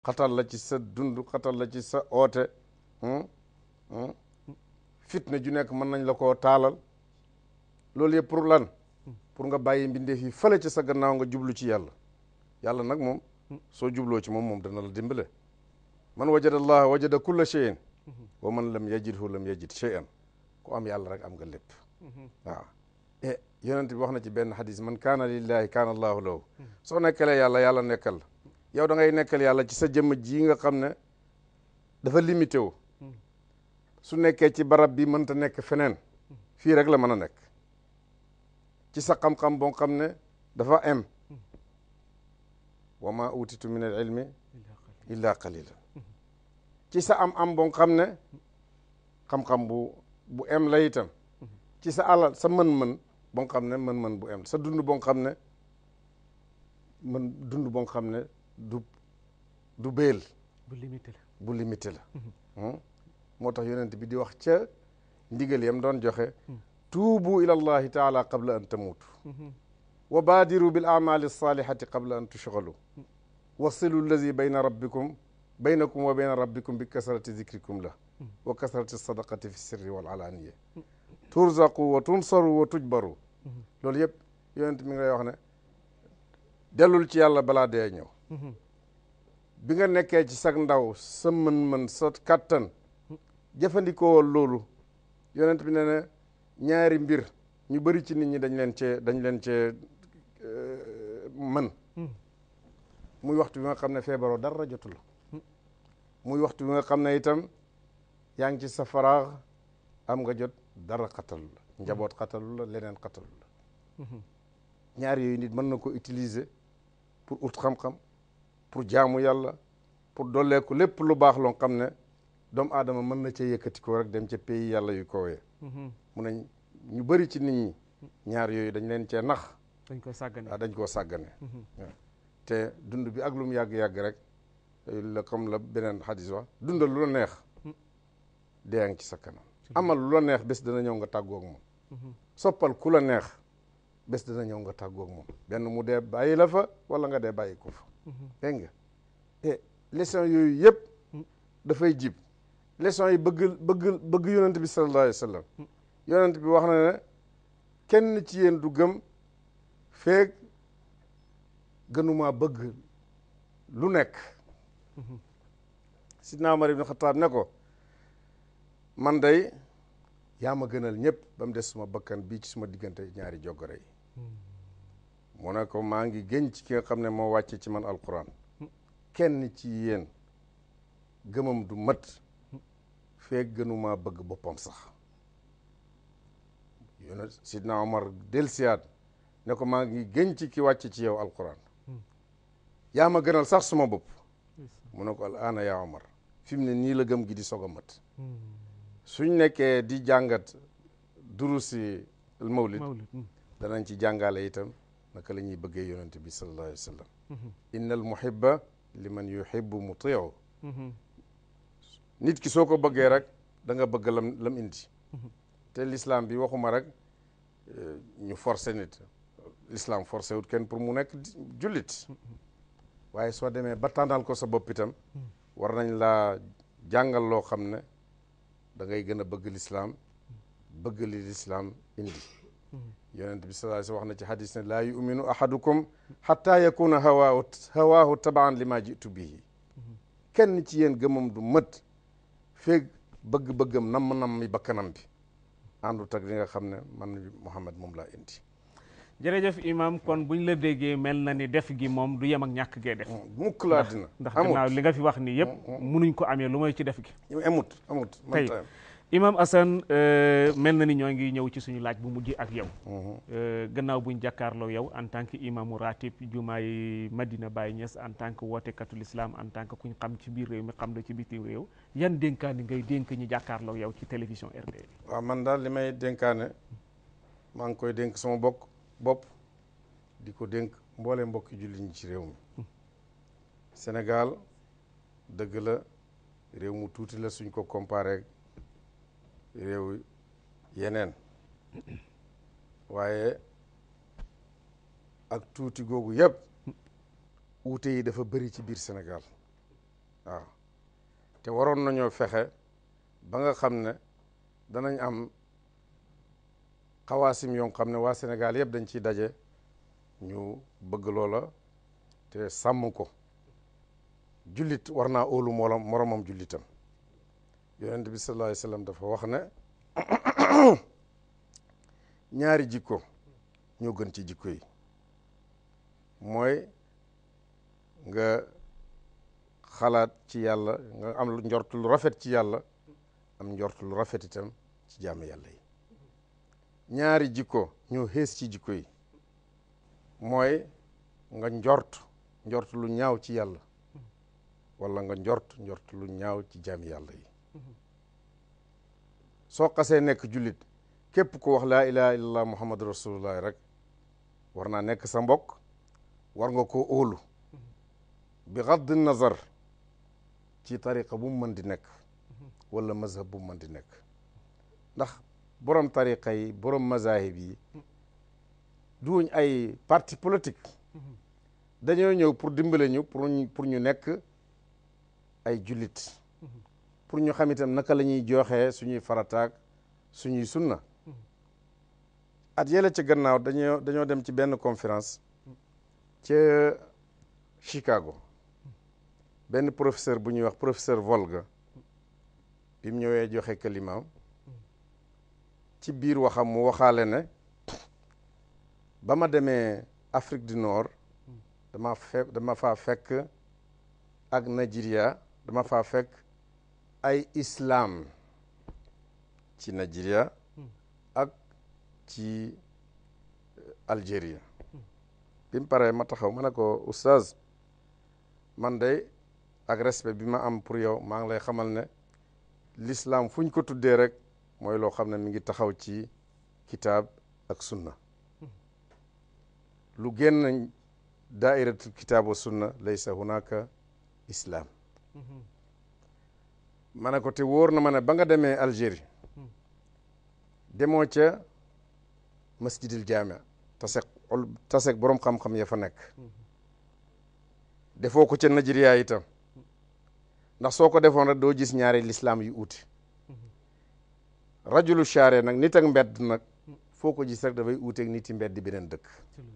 xatal la ci sa dund xatal la ci sa oote fitna ju nekk mën nañ la koo taalal loolu yëpp pour lan pour nga bàyyi mbindeef yi fële ci sa gannaaw nga jublu ci yàlla yàlla nag moom soo jubloo ci moom moom dana la dimbale man wajada allah wajada kulla cheyin wa man lam yajidhu lam yajid cheyan ku am yàlla rek am nga lépp waaw e yonent bi wax na ci benn xadis man kaana lillahi kaana allahu lahu soo nekkalee yàlla yàlla nekkal yow da ngay nekkal yàlla ci sa jëmm ji nga xam ne dafa limité wu su nekkee ci barab bi mënta nekk feneen fii rek la mën a nekk ci sa xam-xam boo xam ne dafa am wa ma utitu min al ilmi illa qalila ci sa am am boo xam ne xam-xam bu bu em la itam ci sa alal sa mën-mën boo xam ne mën-mën bu em sa dund boo xam ne mën dund boo xam ne du du béel bu limité la bu limité la moo tax yonent bi di wax ca ndigal yam doon joxe tuubu ila allahi taala qabla an tamuutu wa baadiru bil amali salihati qabla an tushgalu wasilu allazi bayna rabbikum baynakum wa bayna rabbikum bi kasrati zikrikum la wa kasrati sadaqati fi sirri wal alaniya turzaqu wa tunsaru wa tujbaru loolu yëpp yonent mi ngi lay wax ne dellul ci yàlla balaa dee ñëw bi nga nekkee ci sag ndaw sa mën-mën sa kattan jëfandikoo loolu yonent bi ne ne ñaari mbir ñu bëri ci nit ñi dañ leen cee dañ leen cee mën muy waxtu bi nga xam ne feebaroo dara jotu la muy waxtu bi nga xam ne itam yaa ngi ci sa faraax am nga jot dara xatalu la njaboot xatalu la leneen xatalu la ñaar yooyu nit mën na ko utiliser pour ut xam-xam pour jaamu yàlla pour dolleeku lépp lu baax loo xam ne doomu aadama mën na cee yëkkati ko rek dem ca pays yàlla yu kowee mu ne ñu bëri ci nit ñi ñaar yooyu dañ leen cee nax dañ koy sàggane waaw dañ koo sàggane te dund bi ak lu mu yàgg-yàgg rek la comme la beneen xadis wax dundal lu la neex dee ngi ci sa kanam amal lu la neex bés dana ñëw nga tàggoog moom soppal ku la neex bés dana ñëw nga tàggoog moom benn mu dee bàyyi la fa wala nga dee bàyyi ko fa dégg nga et leçon yooyu yëpp dafay jib leçon yi bëgg bëgg bëgg yonent bi sallallahu alayhi wa sallam yonent bi wax na ne kenn ci yéen du gëm feeg gënumaa bëgg lu nekk sidna Umar ibn Xataab ne ko man day yaa ma gënal ñëpp ba mu des suma bakkan bii ci suma diggante ñaari joggare yi mu ne ko maa ngi gën ci ki nga xam ne moo wàcce ci man alquran kenn ci yéen gëmam du mat feeg gënumaa bëgg boppam sax yone sidna Omar delsiyaat ne ko maa ngi gën ci ki wàcce ci yow alquran yaa ma gënal sax suma bopp mu ne ko al aana yaa Omar fi mu ne nii la gëm gi di soog a mat suñ nekkee di jàngat durusi al mawlid danañ ci jàngale itam naka la ñuy bëggee yonente bi sallallahu alayhi wa sallam inna al muhibba liman yuhibbu mutiu nit ki soo ko bëggee rek da nga bëgg lam lam indi te l'islam bi waxuma rek ñu forcé nit l'islam forcé wut kenn pour mu nekk jullit waaye soo demee ba tànnal ko sa bopp itam war nañ laa jàngal loo xam ne da ngay gën a bëgg l'islam bëgg li l'islam indi yonent bi sallallahu alayhi wax na ci hadis ne laa yuminu ahadukum xatta yakuna hawaahu hawaahu tabaan li ma jitu bihi kenn ci yéen gëmam du mët feeg bëgg-bëggam namm-namm mi bakkanam bi àndut ak li nga xam ne man Muhammad moom laa indi jërëjëf imam kon buñ la déggee mel na ni def gi moom du yem ak ñàkk gee def mukk laa dina ndax gannaaw li nga fi wax nii yëpp munuñ ko amee lu may ci def gi amut amut tey imam Assane mel na ni ñoo ngi ñëw ci suñu laaj bu mujj ak yow gannaaw buñ jàkkaarloo yow en tant que imamu ratib jumaay Madina Baye Niass en tant que wootekatu l'islam en tant que kuñ xam ci biir réew mi xam la ci bitim réew yan dénkaani ngay dénk ñi jàkkaarloo yow ci télévision RD waaw man daal li may dénkaane maa ngi koy dénk sama bokk bopp di ko dénk mboole mbokki julli ñi ci réew mi Sénégal dëgg la réew mu tuuti la suñ ko comparé réew yeneen waaye ak tuuti googu yëpp uute yi dafa bëri ci biir Sénégal waaw te waroon nañoo fexe ba nga xam ne danañ am xawaasim yoo xam ne waa Sénégal yëpp dañ ciy daje ñu bëgg loola te sàmm ko jullit war naa óolu morom moromam jullitam yonent bi sallallahu alayhi wa sallam dafa wax ne ñaari jikko ñoo gën ci jikko yi mooy nga xalaat ci yàlla nga am lu njort lu rafet ci yàlla am njort lu rafet itam ci jaamu yàlla yi ñaari jikko ñoo xees ci jikko yi mooy nga njort njort lu ñaaw ci yàlla wala nga njort njort lu ñaaw ci jaami yàlla yi soo xasee nekk jullit képp ku wax laa ilaha illallah muhammadu rasulullah rek war naa nekk sa mbokk war nga koo óolu bi gadd nazar ci tariqa bu mu mën di nekk wala mazhab bu mu mën di nekk ndax borom tariqa yi borom mazahib yi duuñ ay parti politique dañoo ñëw pour dimbale ñu pour ñu pour ñu nekk ay jullit pour ñu xam itam naka la ñuy joxee suñuy farataak suñuy sunna at yële ca gannaaw dañoo dañoo dem ci benn conférence ca Chicago benn professeur bu ñuy wax professeur Volga bi mu ñëwee joxe kalimaam ci biir waxam mu waxaale ne ba ma demee Afrique du Nord dama fe dama faa fekk ak Nigeria dama faa fekk ay islam ci Nigeria ak ci Algérie bi mu paree ma taxaw ma ne ko oustaz man de ak respect bi ma am pour yow maa ngi lay xamal ne l'islam fu ñu ko tuddee rek mooy loo xam ne mi ngi taxaw ci kitaab ak sunna lu génn daairatul kitaab wa sunna laysa hunaka islam ma ne ko te wóor na ma ne ba nga demee Algérie demoo ca masjidil jaamia tasek tasek boroom xam-xam ya fa nekk defoo ko ca Nigeria itam ndax soo ko defoon rek doo gis ñaari lislaam yu uuti rajulu share nag nit ak mbedd nag foo ko gis rek dafay uuteeg nit yi mbedd beneen dëkk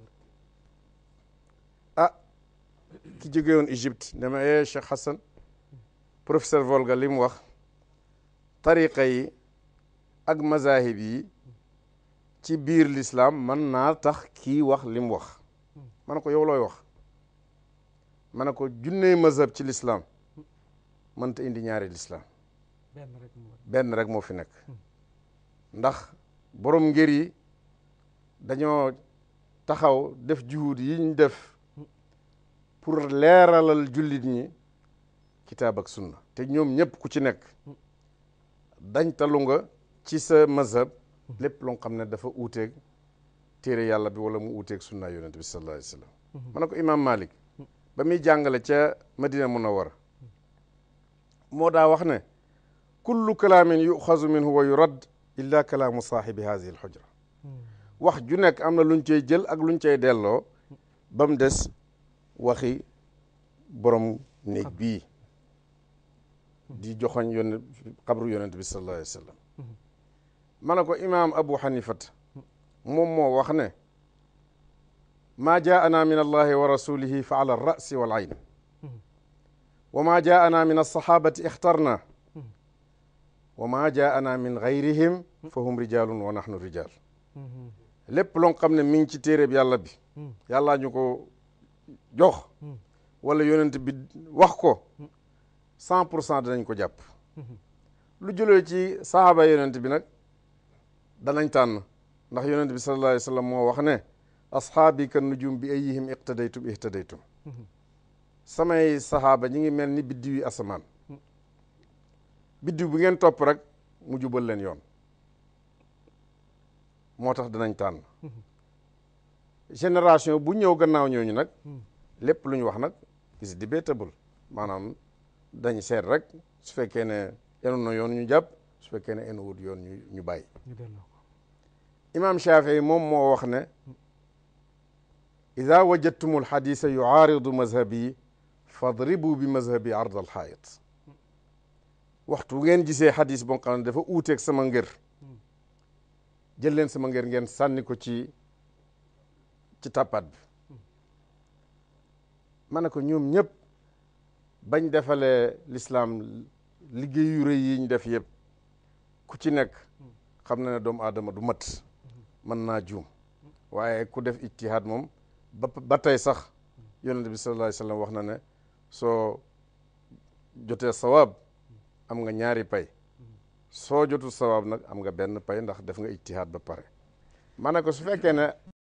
ah ki jóge woon Égypte ne ma eh Cheikh Hassan professeur Volga li mu wax tariqa yi ak mazahib yi ci biir l'islam mën naa tax kii wax li mu wax ma ne ko yow looy wax ma ne ko junney mazhab ci l'islam mënta indi ñaari l'islam benn rek moo fi nekk ndax borom ngir yi dañoo taxaw def juhud yi ñu def pour leeralal jullit ñi kitaab ak sunna te ñoom ñëpp ku ci nekk dañ talu nga ci sa mazhab lépp loo xam ne dafa uuteeg téere yàlla bi wala mu uuteeg sunna yonent bi sallallahu alayhi wa sallam ma ne ko imaam Malik ba muy jàngale ca Madina Munawwara moo daa wax ne kullu kalaamin yuxazu minhu wa yurad illa kalaamu saaxibi hadihi alxujra wax ju nekk am na luñ cay jël ak luñ cay delloo ba mu des waxi borom néeg bii di joxoñ yonent xabru yonent bi sallallahu alayhi wa sallam ma ne ko imaam abu xanifat moom moo wax ne maa jaana min allahi wa rasulihi fa ala alrasi wal ayn wa maa jaana min alsahabati ixtarna wa maa jaana min gayrihim fa hum rijalun wa nahnu rijal lépp loo xam ne mi ngi ci téereb yàlla bi yàllaa ñu ko jox wala yonent bi wax ko cent pour cent danañ ko jàpp lu jëlee ci sahaaba yonent bi nag danañ tànn ndax yonent bi sallallahu alayhi wa sallam moo wax ne ashaabi kan nujum bi ayihim iqtadaytum ihtadaytum samay sahaaba ñi ngi mel ni biddiw yi asamaan biddiw bu ngeen topp rek mu jubal leen yoon moo tax danañ tànn génération bu ñëw gannaaw ñooñu nag lépp lu ñu wax nag is debatable maanaam dañ seet rek su fekkee ne enu na yoon ñu jàpp su fekkee ne enu wut yoon ñu ñu bàyyi imam Shafii moom moo wax ne ida wajadtumu alxadisa yuaaridu mazhabi fadribu bi mazhabi ard al xaayit waxtu ngeen gisee xadis boo xam ne dafa uuteeg sama ngër jël leen sama ngër ngeen sànni ko ci ci tàppaat bi ma ne ko ñoom ñëpp bañ defalee lislaam liggéey yu rëy yi ñu def yëpp ku ci nekk xam na ne doomu aadama du mat mën naa juum waaye ku def ijtihaad moom ba ba tey sax yonent bi sallallahu alayhi wa sallam wax na ne soo jotee sawaab am nga ñaari pay soo jotul sawaab nag am nga benn pay ndax def nga ijtihaad ba pare ma ne ko su fekkee ne